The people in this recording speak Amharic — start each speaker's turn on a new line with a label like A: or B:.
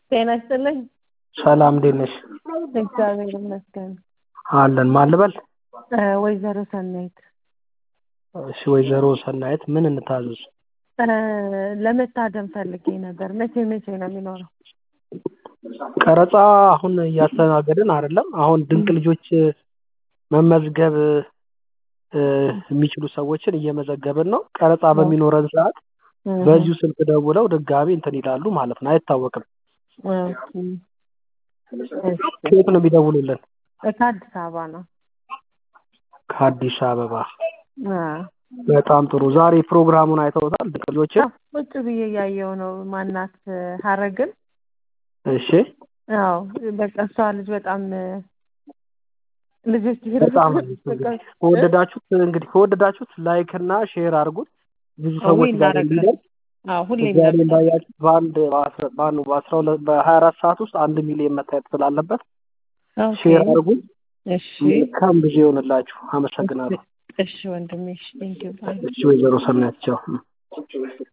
A: ጤና ይስጥልኝ።
B: ሰላም እንዴት ነሽ?
A: እግዚአብሔር ይመስገን።
B: አለን ማን ልበል?
A: እ ወይዘሮ ሰናይት
B: እሺ ወይዘሮ ሰናይት ምን እንታዘዝ?
A: እ ለመታደም ፈልጌ ነበር። መቼ መቼ ነው የሚኖረው?
B: ቀረጻ አሁን እያስተናገድን አይደለም። አሁን ድንቅ ልጆች መመዝገብ እ የሚችሉ ሰዎችን እየመዘገብን ነው። ቀረጻ በሚኖረን ሰዓት በዚሁ ስልክ ደውለው ድጋሚ እንትን ይላሉ ማለት ነው። አይታወቅም።
A: ኦኬ። እሺ።
B: ከየት ነው የሚደውሉልን?
A: ከአዲስ አበባ ነው።
B: ከአዲስ አበባ።
A: አ
B: በጣም ጥሩ። ዛሬ ፕሮግራሙን አይተውታል ድንቅ ልጆችን?
A: ቁጭ ብዬ እያየው ነው። ማናት ሀረግን?
B: እሺ።
A: አዎ በቃ እሷ ልጅ በጣም ልጆች
B: በጣም እንግዲህ ከወደዳችሁት እንግዲህ ከወደዳችሁት ላይክ እና ሼር አድርጉት ብዙ ሰዎች ጋር እንዲደርስ
A: አዎ ሁሌ
B: ዛሬ እንዳያችሁት በአንድ በአስራ በአንድ በአስራ ሁለት በሀያ አራት ሰዓት ውስጥ አንድ ሚሊዮን መታየት ስላለበት ሼር አድርጉት።
A: እሺ
B: መልካም ጊዜ ይሆንላችሁ። አመሰግናለሁ።
A: እሺ ወንድሜ እሺ ቴንኪው
B: እሺ ወይዘሮ ሰናይት ቻው።